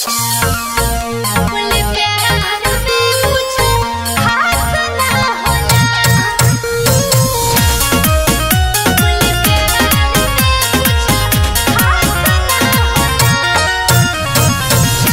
बोले प्यार में कुछ खास ना होला बोले प्यार में कुछ खास ना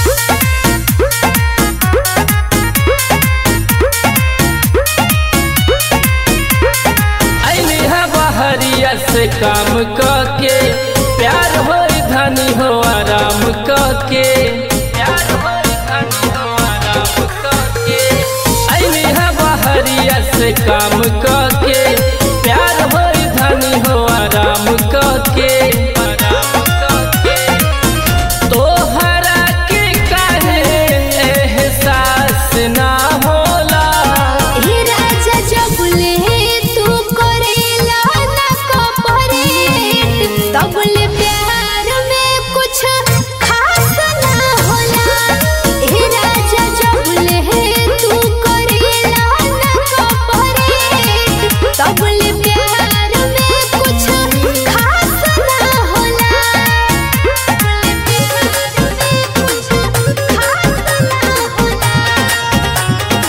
ऐनी है बहरिया से काम के प्यार हो धनी हो आराम के प्यार होई धनी हो आराम के ऐनी है बहरिया से काम के प्यार हो धनी हो आराम के आराम के तोहरा के काहे एहसास ना होला हे राजा जबले तू करेला ना कपरेट तबले प्यार में कुछ खास ना होला हे राजा जबले तू करेला ना कपरेट तबले प्यार में कुछ खास ना होला तबले प्यार में कुछ खास ना होला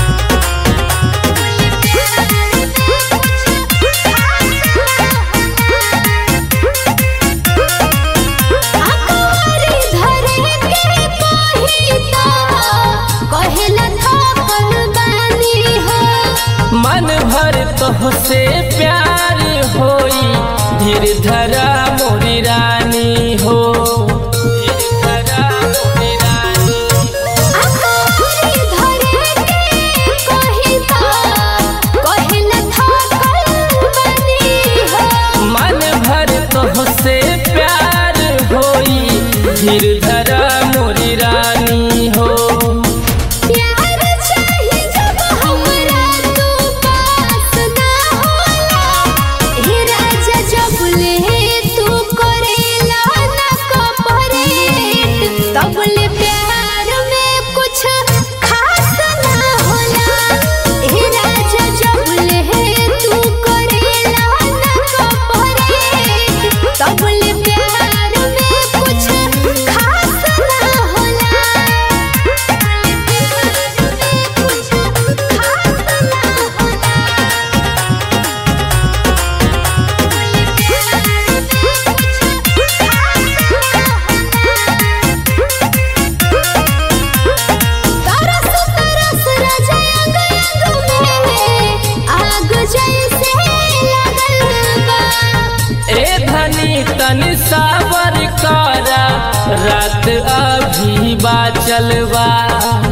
मन भर तोहसे प्यार होई धीर धरा मोरी रानी हो धीर धरा मोरी रानी मन भर तोहसे प्यार होई धीर धरा मोरी रानी हो तबले प्यार में कुछ खास ना होला हे राजा जबले तू करेला ना कपरेट तबले प्यार में कुछ खास ना होला कुछ खास ना तरस तरस राजा अंग अंग में आग जैसे लगल बा ए धनी तनि सावर करा रात अभी बाचल बा